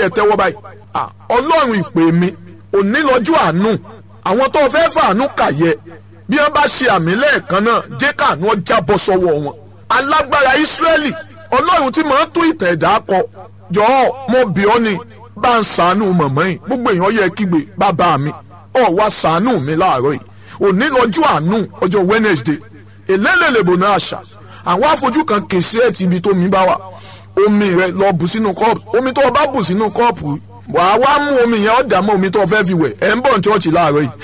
yẹ tẹ́wọ́ báyìí ọlọ́run ìpè mi òní lọ́jọ́ àánú àwọn tó fẹ́ fàánú kàyẹ bí wọ́n bá ṣe àmì lẹ́ẹ̀kan náà jẹ́ káànú ọjà bọ́ sọ́wọ́ wọn alágbára ìsírẹ́lì ọlọ́run tí màá tó ìtàn ẹ̀dá kọ jọ̀ọ́ mo bì ọ́ ni bá ń sàánú mọ̀mọ́ yìí gbogbo èèyàn yẹ kígbe bàbá mi ọ̀ wá sàánú mi láàárọ̀ yìí òní lọ́jọ́ àánú ọjọ́ Wednesday èlélẹ́lẹ́bò náà àṣà àwọn afojú kan kèsì ẹ̀ ti ibi tó mi bá wà omi rẹ lọ bù sínú kọ́ọ̀pù omi tó o bá bù sínú kọ́ọ̀pù wàá wá mú omi yẹn ọ̀dà mọ́ omi tó o fẹ́ fi wẹ̀ ẹ̀ ń bọ̀ ní ṣọ́ọ̀ṣì láàárọ̀ yìí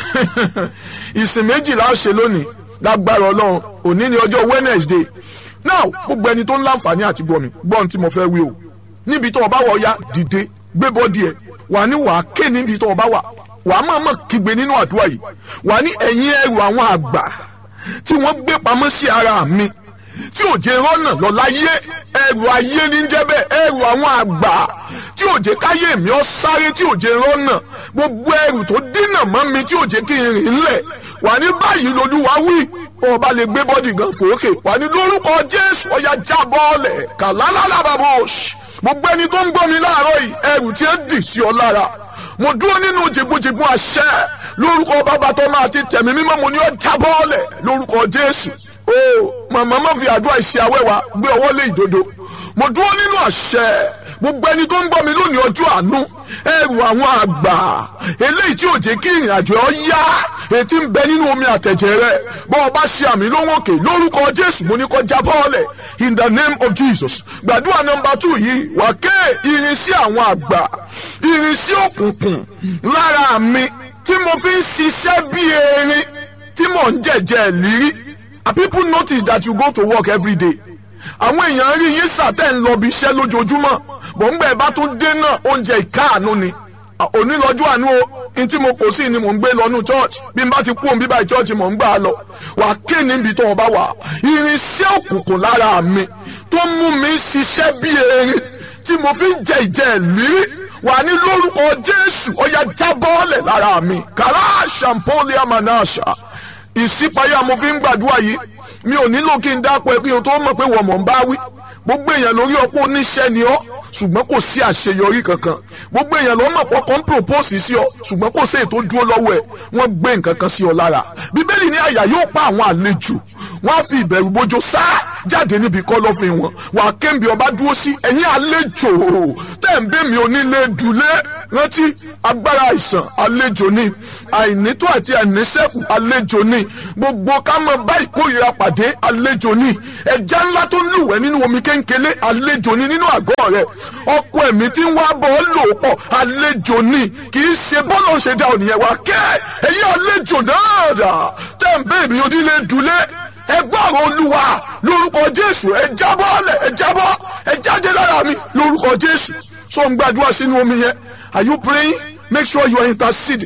ìsìn méjìlá ó ṣe lónìí lágbára ọlọ́run òní ni ọjọ́ Wednesday now gbogbo ẹni tó ń láǹfààní àti gbọ́ mi gbọ́ ohun tí mo fẹ́ wí o níbi tó o bá wọ̀ ya dìde gbé bọ́dì ẹ̀ wà ní wàá ké níbi tó o bá wà wàá máa mọ̀ kígbe nínú àdúrà yìí wà ní ẹ̀yìn ẹrù àwọn àgbà tí wọ́n gbé pamọ́ sí ara mi tí ò jẹ́ rọ́nà lọ láyé ẹrù ayé ní jẹ́ bẹ́ẹ̀ ẹrù àwọn àgbà tí ò jẹ́ káyé mi ó sáré tí ò jẹ́ rọ́nà gbogbo ẹrù tó dínà mọ́ mi tí ò jẹ́ kí n rìn lẹ̀ wà ní báyìí lolúwa wí ọba lè gbé bọ́dì gan fòókè wà ní lórúkọ jésù ọ̀yà jábọ́ọ̀lẹ̀ kàlálàlàbàbọ̀ọ̀ṣì gbogbo ẹni tó ń gbọ́ mi láàárọ̀ yìí ẹrù tí ó dì sí ọ lára mo dúró nínú jìbùjìbù àṣẹ lórúkọ bàbá tó máa ti tẹ̀mí mímọ́ mo ní ọ jábọ́ọ̀lẹ̀ lórúkọ jésù o màmá má fi àdúrà ìṣe awẹ́wà gbé ọwọ́ lé ìdodo mo dúró nínú àṣẹ gbogbo ẹni tó ń gbọ́ mi lónìí ọjọ́ àánú ẹrù àwọn àgbà eléyìí tí ò jẹ́ kí ìrìn àjò ọ yá ètí ń bẹ nínú omi àtẹ̀jẹ̀ rẹ bọ́ ọ bá ṣe àmì lóhùn òkè lórúkọ jésù mo ní kó jábọ́ọ̀lẹ̀ in the name of jesus gbàdúrà nọmba two yìí wà ké irinṣẹ́ àwọn àgbà irinṣẹ́ òkùnkùn lára mi tí mo fi ń ṣiṣẹ́ bí erin tí mò ń jẹ̀jẹ̀ lírí people notice that you go to work every day àwọn èèyàn rí yín sàtẹ́ ń lọ bí iṣẹ́ lójoojúmọ́ bọ̀ ń gbẹ́ bá tún dé náà oúnjẹ ìkáàánú ni òní lọ́jọ́ àánú o n tí mo kò sí ni mò ń gbé lọ́nu church bí n bá ti kú òun bíbá church mò ń gbà á lọ wà á ké níbi tó o bá wà irinṣẹ́ òkùnkùn lára mi tó mú mi ṣiṣẹ́ bí erin tí mo fi ń jẹ ìjẹ ìlírí wà ní lórúkọ Jésù ó yá jábọ́ọ̀lẹ̀ lára mi kàrá ṣàmpólì àmànáṣà ìṣípayá mo fi ń gbàdúrà yìí mi ò nílò kí n dápọ̀ ẹ kí n tó mọ̀ pé wọ́n mọ̀ ń bá wí gbogbo èèyàn lórí ọ̀pọ̀ oníṣẹ́ ni ọ́ ṣùgbọ́n kò sí àṣeyọrí kankan gbogbo èèyàn ló mọ̀ pọ̀ kan propose sí ọ ṣùgbọ́n kò sí èyí tó dúró lọ́wọ́ ẹ̀ wọ́n gbé nǹkan kan sí ọ lára bíbélì ní àyà yóò pa àwọn àlejò wọ́n á fi ìbẹ̀rù bójó sá jáde níbi kọ́lọ́fín wọn wà á kéńbi ọba dúró sí ẹ̀yìn àlejò tẹ̀ ń bẹ́ mi onílé dùlé rántí agbára àìsàn àlejò ni àìnító àti àìníṣẹ́kù àlejò ni gbogbo ká mọ bá ìkórìíra pàdé àlejò ni ẹja ńlá tó ń lúwẹ̀ nínú omi kéńkélé àlejò ni nínú àgọ́ rẹ̀ ọkọ ẹ̀mí tí ń wá bọ̀ ọ́ lò pọ̀ àlejò ni kì í ṣe bọ́lọ̀ ṣe dá ònìyẹn wá kẹ́ ẹ̀yìn àlejò náà dà tẹ̀ ń bẹ́ẹ̀ mi onílé dùlé ẹ gbọ́rọ̀ olúwa lórúkọ jésù ẹ jábọ́ lẹ̀ ẹ jábọ́ ẹ jáde lára mi lórúkọ jésù so ń gbàdúrà sínú omi yẹn are you praying make sure you are intercede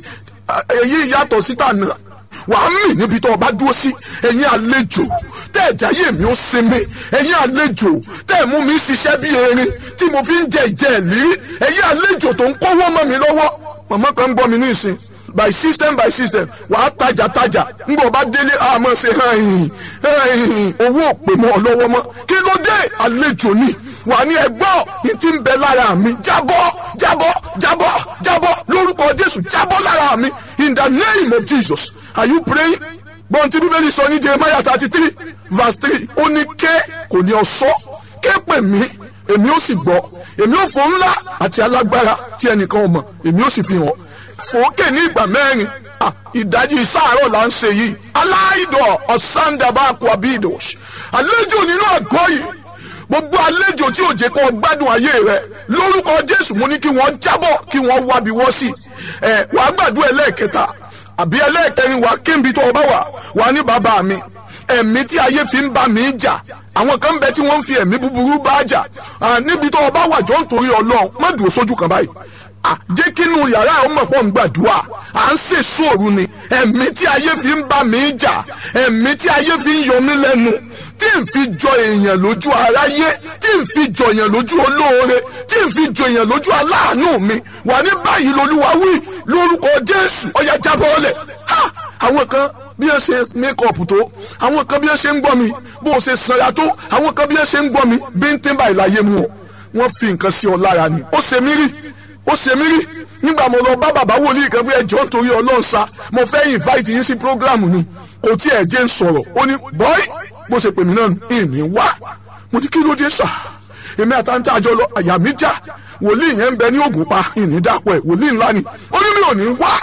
èyí yàtọ̀ síta náà wà á mì níbi tó o bá dúró sí ẹ̀yin àlejò tẹ́ ẹ̀ jáyé mi ó sinmi ẹ̀yin àlejò tẹ́ ẹ̀ mú mi ṣiṣẹ́ bí erin tí mo fi ń jẹ ìjẹ́ ẹ̀lí ẹ̀yin àlejò tó ń kówó mọ́ mi lọ́wọ́ màmá kan ń bọ́ mi ní ìsìn by system by system wà á tajà tajà ngbọ̀ bá délé àmọ́ ṣe hàn owó òpè mọ́ ọ lọ́wọ́ mọ́ kí ló dé àlejò ni wà ní ẹgbọ́ ní ti ń bẹ lára mi jábọ́ jábọ́ jábọ́ jábọ́ lórúkọ jésù jábọ́ lára mi in the name of jesus are you praying gbọ́n tí bíbélì sọ ní jeremiah thirty three verse three ó ní ké kò ní ọ sọ ké pè mí èmi ó sì gbọ́ èmi ó fò ńlá àti alágbára tí ẹnìkan ò mọ̀ èmi ó sì fi hàn fòókè ní ìgbà mẹ́rin ìdajì sáàárọ̀ là ń ṣe yìí aláìdọ̀ ọ̀sándábàkú abidos àlejò nínú àgọ́ yìí gbogbo àlejò tí ò jẹ́ kó gbádùn ayé rẹ lórúkọ jésù mo ní kí wọ́n jábọ̀ kí wọ́n wábi wọ́ sí ẹ wàá gbàdúrà ẹlẹ́ẹ̀kẹta àbí ẹlẹ́ẹ̀kẹrin wàá kéńbi tó o bá wà wàá ní bàbá mi ẹ̀mí tí ayé fi ń bá mi jà àwọn kan bẹ tí wọ́n ń fi ẹ̀mí búburú bá jà níbi tó o bá wà jọ ń torí ọlọ́run má dùn sójú kan báyìí jẹ́ kínú yàrá ọmọ pọ̀ ń gbàdúrà à ń ṣe sóòrù ni ẹ̀mí tí ayé fi ń bá mi jà ẹ̀mí tí ayé fi ń yọ mí lẹ́nu tí n fi jọ èèyàn lójú aráyé tí n fi jọ èèyàn lójú olóore tí n fi jọ èèyàn lójú aláàánú mi wà ní báyìí lolúwa wí lórúkọ jésù ọ̀yà jábọ́ọ̀lẹ̀ ha àwọn kan bí ẹ ṣe mékọ̀pù tó àwọn kan bí ẹ ṣe ń gbọ́ mi bó o ṣe sanra tó àwọn kan bí ẹ ṣe ń gbọ́ mi bí ń tẹ́ báyìí láyé mu ọ wọ́n fi nǹkan sí ọ lára ni ó ṣe mí rí ó ṣe mí rí nígbà mo lọ bá bàbá wòlíì kan pé ẹjọ́ nítorí ọlọ́run sa mo fẹ́ invite yín sí program ni kò tí ẹ̀ jẹ́ ń sọ̀rọ̀ ó ní bọ́ì bó ṣe pè mí náà ìní wá mo ní kí ló dé sà èmi àtàntà àjọ lọ àyà mi já wòlíì yẹn ń bẹ ní ògùn pa ìní dàpọ̀ ẹ̀ wòlíì ńlá ni ó ní mi ò ní wá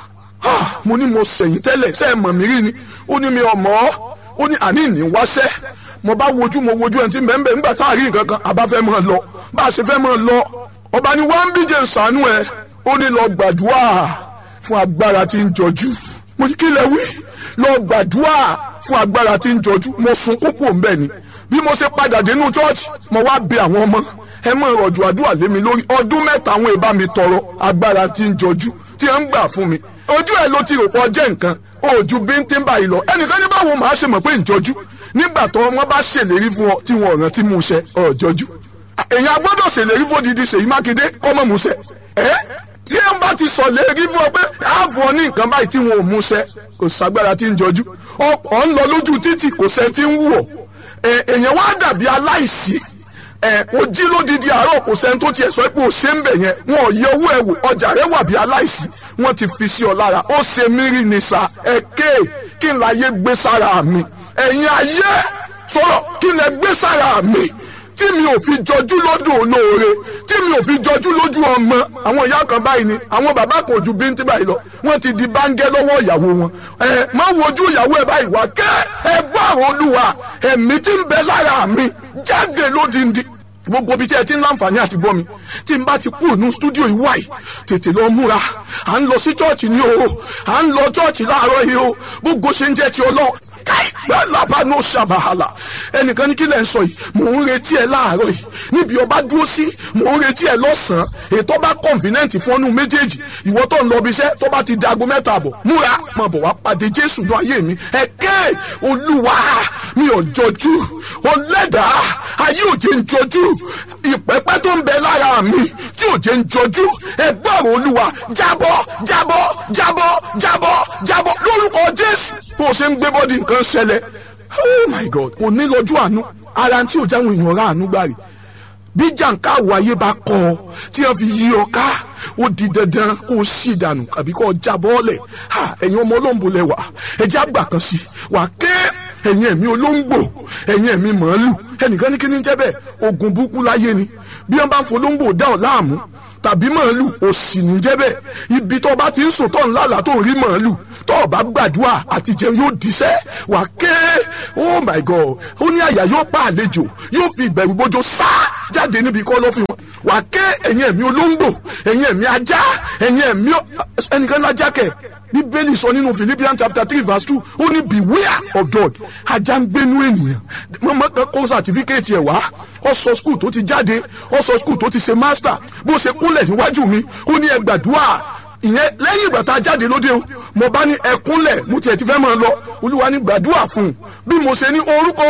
mo ní mo sẹ̀yìn tẹ́lẹ̀ ṣe é mọ̀ mí rí ni ó ní mi ọmọ ó ní àní ìní wáṣẹ́ mo bá wojú mo wojú ẹni tí ń bẹ ń bẹ nígbà tá a rí nǹkan kan àbá fẹ́ mọ̀ lọ bá a ṣe fẹ́ mọ̀ lọ ọba ni wọ́n ń bíje ṣàánú ẹ ó ní lọ gbàdúrà fún agbára tí ń jọjú mo ní kí lẹ wí lọ gbàdúrà fún agbára tí ń jọjú mo sun kókó ń bẹ ni bí mo ṣe padà dénú chọ́ọ̀chì mo wá bẹ àwọn ọmọ ẹ mọ ìrọ̀jù àdúrà lé mi lórí ọdún mẹ́ta àwọn ìbá mi tọrọ agbára tí ń jọjú tí ẹ ń gbà fún mi ojú ẹ ló ti rò pọ̀ jẹ́ nǹkan ojú bíntín báyìí lọ ẹnìkan ní báwo màá ṣe mọ̀ pé ń jọjú nígbà tó wọn bá ṣèlérí fún ọ tí wọn ò rántí mú ṣẹ ọjọjú èèyàn gbọ́dọ̀ ṣèlérí fún odidi Ṣèyí Mákindé kọmọ mú ṣẹ ẹ tí ẹ bá ti sọ lérí fún ọ pé ààbò ọ ní nǹkan báyìí tí wọn ò mú ṣẹ kò ságbára tí ń jọjú ọkọ̀ ń lọ lójú títì kò sẹ́ tí ń wù ọ́ èèyàn wá dàbí aláìsí ẹ o jí lódìdí àárọ̀ kò sẹ́ni tó tiẹ̀ sọ pé o ṣe ń bẹ̀ yẹn wọn ò yẹ owó ẹ wò ọjà rẹ wà bí aláìsí wọn ti fi sí ọ lára ó ṣe mí rí ni sa ẹ ké kí n láyé gbé sára mi ẹ̀yin ayé sọ̀rọ̀ kí n lè gbé sára mi tí mi ò fi jọjú lọ́dún olóore tí mi ò fi jọjú lójú ọmọ àwọn ìyá kan báyìí ni àwọn bàbá kan ojú bíntín báyìí lọ wọ́n ti di báńgẹ́ lọ́wọ́ ìyàwó wọn ẹ má wojú ìyàwó ẹ báyìí wá kẹ́ ẹ gbọ́ àwọn olúwa ẹ̀mí tí ń bẹ lára mi jáde lódìndín gbogbo ibi tí ẹ ti ń láǹfààní àti gbọ́ mi tí n bá ti kú ònú stúdíò yìí wáyìí tètè lọ múra à ń lọ sí chọ́ọ̀chì ni o à ń lọ chọ́ọ̀chì láàárọ̀ yìí o gbogbo ṣe ń jẹ́ ti ọlọ́ káìpẹ́ làbánú ṣàbàhàlà ẹnìkan ní kí lẹ́ ń sọ yìí mò ń retí ẹ láàárọ̀ yìí níbi ọba dúró sí mò ń retí ẹ lọ́sàn-án ètò bá convenient fún ọ́nù méjèèjì ìwọ tó ń lọ ibiṣẹ́ tó bá ti di aago mẹ́ta àbọ̀ múra máa bọ̀ wá pàdé jésù ní ayé mi ẹ̀kẹ́ olúwa mi ò jọjú ọlẹ́dàá ayé òjé ń jọjú ìpẹ́pẹ́ tó ń bẹ lára mi tí òjé ń jọjú ẹgbẹ́rún olúwa jábọ́ jábọ́ jábọ́ jábọ́ jábọ́ lórúkọ jésù bó o ṣe ń gbé bọ́dì nǹkan ṣẹlẹ̀ oh my god kò ní lọ́jọ́ àánú ara tí ò jáwọn èèyàn rà àánú gbà rí bí jàǹkáwò ayé bá kọ ọ tí wọn fi yí ọ ká ó di dandan kó o sì dànù àbí kó o já bọ́ọ̀lẹ̀ ẹ̀yin ọmọ olóńgbò lẹ́wà ẹ̀jẹ̀ àgbà kan sí wà ké ẹ̀yin ẹ̀mí olóńgbò ẹ̀yin ẹ̀mí màálù ẹnìkan ní kí ni jẹ́ bẹ́ẹ̀ ogun burúkú láyé ni bí wọ́n bá ń folóńgbò dá ọ̀ láàmú tàbí màálù òsì ní jẹ́ bẹ́ẹ̀ ibi tó bá ti ń sùn tó ń lálàá tó ń rí màálù tó o bá gbàdúrà àti jẹun yóò diṣẹ́ wà ké oh my god ó ní àyà yóò pa àlejò yóò fi ìbẹ̀rù bójó sá jáde níbi kọ́ lọ́fìn wọn wà ké ẹ̀yin ẹ̀mí olóńgbò ẹ̀yin ẹ̀mí ajá ẹ̀yin ẹ̀mí ẹnìkan lájà kẹ̀ bíbélì sọ nínú philippians chapter three verse two ó ní beware of dog ajá ń gbénú ènìyàn mọ́mọ́ kan kó sàtífíkẹ́ẹ̀tì ẹ̀ wá ó sọ skul tó ti jáde ó sọ skul tó ti ṣe master bó ṣe kúnlẹ̀ níwájú mi ó ní ẹ gbàdúrà ìyẹn lẹ́yìn ìgbà tá a jáde lóde o mo bá ní ẹkúnlẹ̀ mo tiẹ̀ ti fẹ́ máa lọ olúwa ní gbàdúrà fún un bí mo ṣe ní orúkọ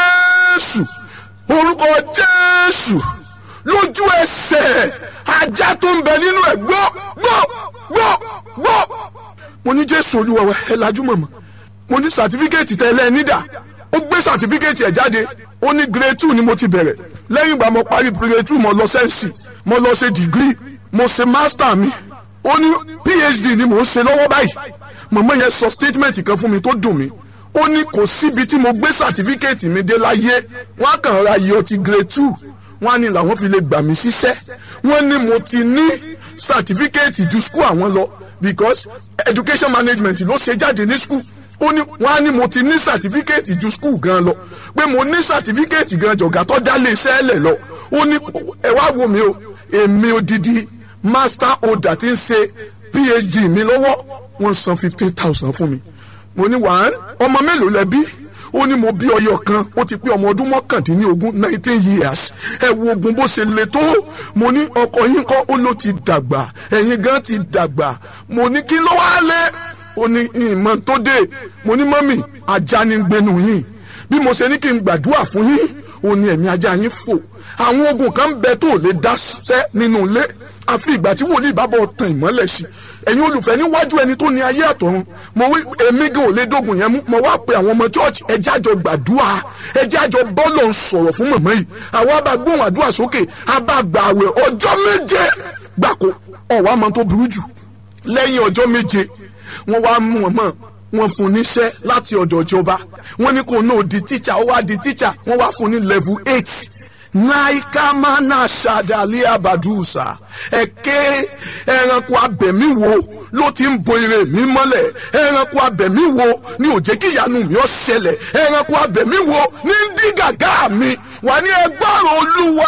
jésù orúkọ jésù lójú ẹsẹ̀ ajá tó ń bẹ nínú ẹ̀ gbọ́ gbọ́ gbọ́ gbọ́ mo ní jésù olúwa wa ẹ lajú mọ̀mọ́ mo ní sàtífíkẹ́ẹ̀tì tẹ ẹ nídà ó gbé sàtífíkẹ́ẹ̀tì ẹ̀ jáde ó ní grade two ni mo ti bẹ̀rẹ̀ lẹ́yìn ìgbà mo parí grade two mo lọ sẹ́ǹsì mo lọ ṣe degree mo ṣe master mi ó ní phd ni mò ń ṣe lọ́wọ́ báyìí mọ̀mọ́ yẹn sọ statement kan fún mi tó dùn mí ó ní kò síbi tí mo gbé sàtífíkẹ́ẹ̀tì mi dé láyé wọ́n á kàn ra iye ọtí grade two wọ́n á ní làwọn fi lè gbà mí síṣẹ́ wọ́n ní mo ti ní sàtífíkẹ́ẹ̀tì ju school àwọn lọ because education management ló ṣe jáde ní school ó ní wọ́n á ní mo ti ní sàtífíkẹ́ẹ̀tì ju school gan lọ pé mo ní sàtífíkẹ́ẹ̀tì gan jọ̀gá tó dá lé iṣẹ́ lẹ̀ lọ ó ní ẹ wá wo mi o èmi odidi master holder ti ń ṣe phd mi lọ́wọ́ wọ́n san fifteen thousand fún mi mo ní wàá ọmọ mélòó lẹ bí ó ní mo bí ọyọ kan ó ti pé ọmọ ọdún mọ́kàndínlógún nineteen years ẹ wo ogun bó ṣe le tó mo ní ọkọ yín kọ́ ó ló ti dàgbà ẹ̀yin gan ti dàgbà mo ní kí ló wá lé ó ní ìmọ̀ tó dé mo ní mọ́mì ajá ni gbénu yín bí mo ṣe ní kí n gbàdúrà fún yín ó ní ẹ̀mí ajá yín fò àwọn ogun kan bẹ tó lè dá sẹ́ nínú ilé àfi ìgbà tí wòlíì bá bọ̀ tàn ìmọ́lẹ̀ sí ẹ̀yin olùfẹ́ níwájú ẹni tó ní ayé àtọ̀run mo wí èmi gan ò lè dógun yẹn mú mo wá pe àwọn ọmọ church ẹjẹ́ àjọ gbàdúrà ẹjẹ́ àjọ bọ́ọ̀lù ń sọ̀rọ̀ fún mọ̀mọ́ yìí àwa bá gbóhùn àdúrà sókè a bá gbà àwẹ̀ ọjọ́ méje gbàkó ọ̀wá máa tó burú jù lẹ́yìn ọjọ́ méje wọ́n wá mú wọn mọ́ wọ́n fún níṣẹ́ láti ọ̀dọ̀ ìjọba wọ́n ní kò náà di tíṣà ó wá di tíṣà wọ́n wá fún ní level eight naikamana sadali abadusa ẹ̀kẹ́ ẹranko abẹ̀mí wo ló ti ń bo ire mi mọ́lẹ̀ ẹranko abẹ̀mí wo ni ò jẹ́ kí ìyanu mi ó ṣẹlẹ̀ ẹranko abẹ̀mí wo ní ń dí gàgá mi wà ní ẹgbọ́rọ̀ olúwa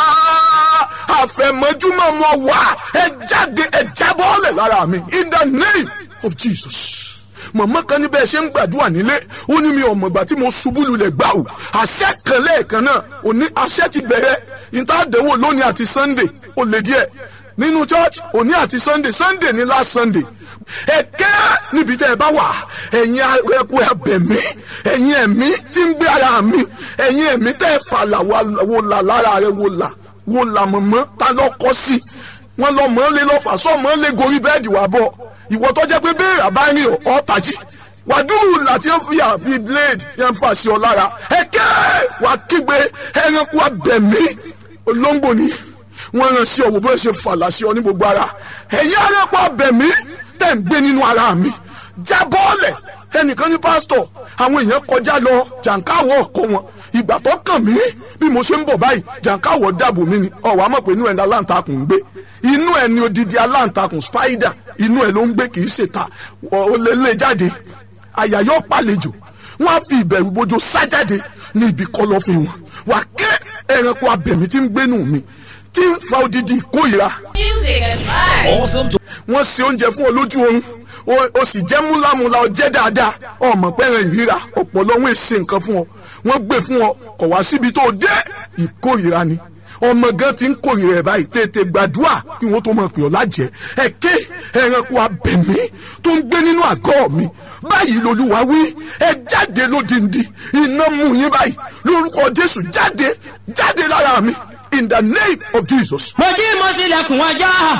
àfẹ̀mọ́júmọ́ mọ́ wà ẹ jáde ẹ jábọ́ọ̀lẹ̀ lára mi in the name of Jesus mọ̀mọ́ kan níbẹ̀ ṣe ń gbàdúrà nílé ó ní mi ò mọ̀gbà tí mo ṣubú lulẹ̀ gbà ó àṣẹ kan lẹ́ẹ̀kan náà òní àṣẹ ti bẹ̀rẹ̀ ìtàdéwò lónìí àti sunday ó lè díẹ̀ nínú church òní àti sunday sunday ní last sunday ẹ̀kẹ́ níbi tẹ́ ẹ bá wà ẹ̀yin ẹ̀kú ẹ̀bẹ̀mí ẹ̀yin ẹ̀mí tí ń gbé ara mi ẹ̀yin ẹ̀mí tẹ́ ẹ fà là wò là lára rẹ wò là wò là mọ̀mọ́ ta lọ́kọ́ sí wọn lọ mọ́ lé lọ́fà sọ́ mọ́ lé gorí bẹ́ẹ̀dì wà bọ̀ ìwọ tó jẹ́ pé béèrè àbáyé ọ̀ tají wàdúrù láti ń fìyà bíi blade yẹn ń fà sí ọ lára ẹ̀kẹ́ wà kígbe ẹranko abẹ̀mí olóńgbò ni wọ́n rán sí ọ̀wọ́ bó ṣe fàlà sí ọ ní gbogbo ara ẹ̀yin ẹranko abẹ̀mí tẹ̀ ń gbé nínú ara mi jábọ́ọ̀lẹ̀ ẹnìkan ní pásítọ̀ àwọn èèyàn kọjá lọ jàǹkáwọ̀ ọkọ wọn ìgbà tó kàn mí bí mo ṣe ń bọ̀ báyìí jàǹkáwọ̀ dàbò mi ni ọ̀wọ́ àmọ̀ pé inú ẹ̀ ní aláǹtakùn ń gbé inú ẹ̀ ní odidi aláǹtakùn spider inú ẹ̀ ló ń gbé kì í ṣèta ó lè lè jáde àyà yóò pàlejò wọn á fi ìbẹ̀rù bójú sájáde ní ibi kọ̀lọ̀fín wọn wà ké ẹranko abẹ̀mí tí ń gbénu mi tí ń fa odidi ìkórìíra Music and vibes. Awesome wọ́n ṣe oúnjẹ fún ọ lójú oorun o- o sì jẹ́ múlámúlá ọ jẹ́ dáadáa ọmọ pẹ́rẹ́ ìríra ọ̀pọ̀lọ́ wọn èsè nǹkan fún ọ wọ́n gbé fún ọ kọ̀ wá síbi tó dé ìkórìíra ni ọmọ gan ti ń kórìíra ẹ̀ báyìí tètè gbàdúrà kí wọ́n tó mọ̀ pé ọ lájẹ́ ẹ̀kẹ́ ẹranko abẹ̀mí tó ń gbé nínú àgọ́ mi báyìí lolúwa wí ẹ jáde lódìndí iná mú yín báyìí lórúkọ jésù jáde jáde lára mi in the name of jesus. mo jí mo tilẹ̀kùn ọjọ́.